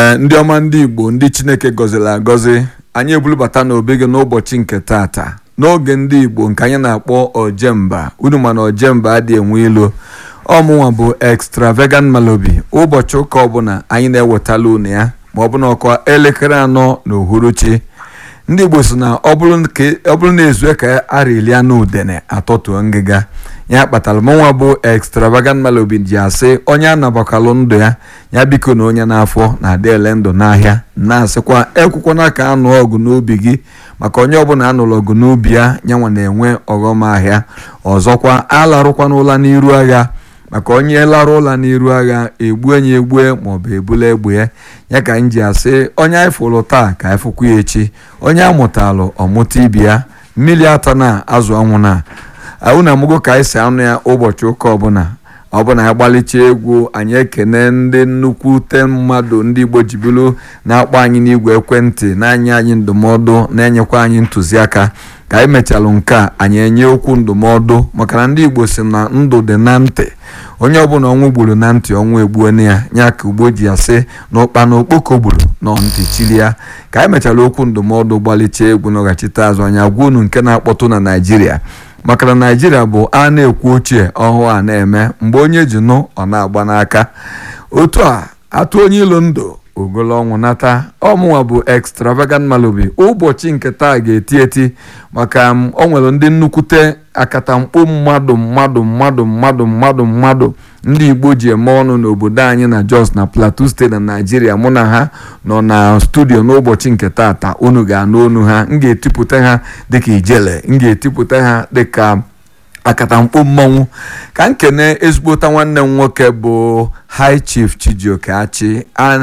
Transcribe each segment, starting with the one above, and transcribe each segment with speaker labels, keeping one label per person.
Speaker 1: ee ndị ọma ndị igbo ndị chineke gọziri agọzi anyị ebulubata n'obe gị n'ụbọchị nke tata n'oge ndị igbo nke anyị na-akpọ ojemba unu mana ojemba adị enwe ilo ọmụnwa bụ extravagant malobi ụbọchị ụka ọbụla anyị na-ewetala unu ya ma ọ bụ na ọkwa elekere anọ na uhuruchi ndị igbo si na ọ bụrụ na ezue ka arịlia n'udene atọtuo ngịga ya kpatara mụnwa bụ extravagant malobi ji asị onye anabakalụ ndụ ya ya biko na onye n'afọ na-adị ele ndụ n'ahịa na-asịkwa ekwukwana ka anụ ọgụ n'ubi gị maka onye ọbụla anụrụ ọgụ n'ubi ya nyanwa na-enwe ọghọm ahịa ọzọkwa alarụkwana ụla n'iru agha maka onye lara ụla n'iru agha egbue ya egbue maọbụ ebula egbe ya ya ka m ji asị onye anyị fụrụ taa ka anyị fụkwa ya echi onye amụtalụ ọmụta ibi ya mmiri ata na azụ anwụ na unu amụgo ka anyị si anụ ya ụbọchị ụka ọbụla ọbụna anyị gbalịcha egwu anyị ekene ndị nnukwute mmadụ ndị igbo jibiru na-akpọ anyị n'igwe ekwentị na-anye anyị ndụmọdụ na-enyekwa anyị ntụziaka ka anyị mechalụ nke a anyị enye okwu ndụmọdụ maka na ndị igbo si na ndụ dị na ntị onye ọbụla ọnwụ gburu na ntị ọnwụ egbuona ya nya ka ugbo ji asị na ụkpa na okpoko gburu nọ ntị chiri ya ka anyị mechara okwu ndụmọdụ gbalịcha egwu n'ọghachite azụ anya gwa unu nke na-akpọtụ na naijiria maka na naijiria bụ a na-ekwu ochie ọhụụ a na-eme mgbe onye ji nụ ọ na-agba n'aka otu a atụ onye ilo ndụ ogolo ọnwụ nata ọmụnwa bụ extravagant malobi ụbọchị nke taa ga-eti eti maka ọ nwere ndị nnukwute akatamkpo mmadụ mmadụ mmadụ mmadụ mmadụ mmadụ ndị igbo ji eme ọnụ n'obodo anyị na jos na plateau steeti na naijiria mụ na ha nọ na studio n'ụbọchị nke tata unu ga-anụ onu ha m ga-etipụta ha dịka ijele m ga-etipụta ha dịka akatamkpo mmanwụ ka m kene ezigbota nwanne m nwoke bụ high chief chijioke achị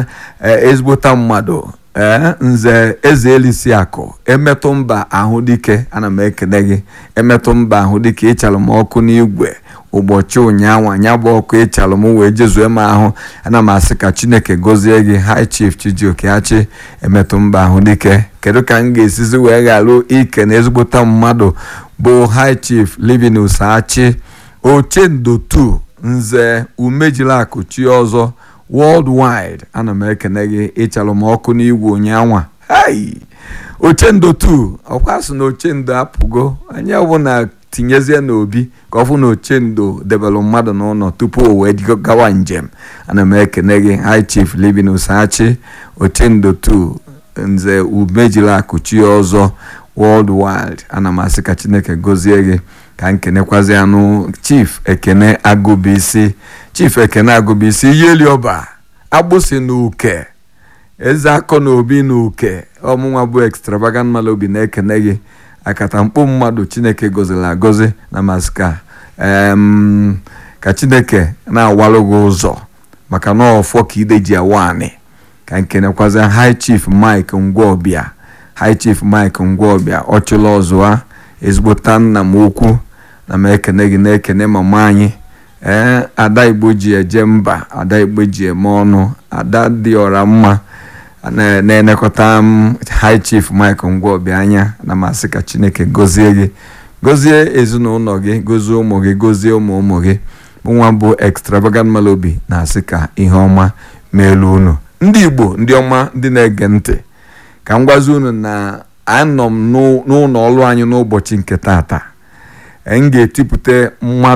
Speaker 1: ezigbota mmadụ ee nze eze elisi akụ emetụ mba ahụ dike ana m ekene gị emetụ mba ahụ dike ịchalụ m ọkụ n'igwe ụbọchị ụnyaahụ anya bụ ọkụ ịchalụ m wee jezue m ahụ ana m asị ka chineke gọzie gị high chief chijioke achị emetụ mba ahụ dike kedu ka m ga-esizi wee gharụ ike na ezigbota mmadụ bụ high chief livinus achị ochendo 2 nze umejilakụ chi ọzọ worldwide ana m ekene gị ịchalụ m ọkụ n'igwe ụnyaahụ hai ochendo 2 ọkwa sị na ochendo apụgo anyị ọbụla tinyezie n'obi ka ọ fụ na ochendo debelụ mmadụ n'ụlọ tupu o wee gawa njem ana m ekene gị high chief livinus achị ochendo 2 nze umejilakụ chi ọzọ worldwide ana m asị ka chineke gọzie gị ka nkenekwazi anụ chief ekene agụbisi chief ekene agụbisi yeli ọba agbụsị na uke eze akọ na obi na uke ọmụnwa bụ extravagant malobi na-ekene gị akatamkpo mmadụ chineke gọziri agọzi na masị ka ka chineke na-awalụ gị ụzọ maka na ọfọ ka ide ji awaanị ka nkenekwazi high chief mike ngwaọbịa high chief mike ngwaọbịa ọchụla ọzụwa ezigbota nna m ukwu na m ekene gị na-ekene mama anyị ee ada igbo ji eje mba ada igbo ji eme ọnụ ada dị ọra mma na-enekọta m high chief mike ngwaọbịa anya na masị ka chineke gọzie gị gọzie ezinụlọ gị gọzie ụmụ gị gọzie ụmụ ụmụ gị nwa bụ extravagant malobi na-asị ka ihe ọma meelu unu ndị igbo ndị ọma ndị na-ege ntị ka m gwazi unu na anọ m n'ụlọ ọrụ anyị n'ụbọchị nke tata m ga-etipụta mmadụ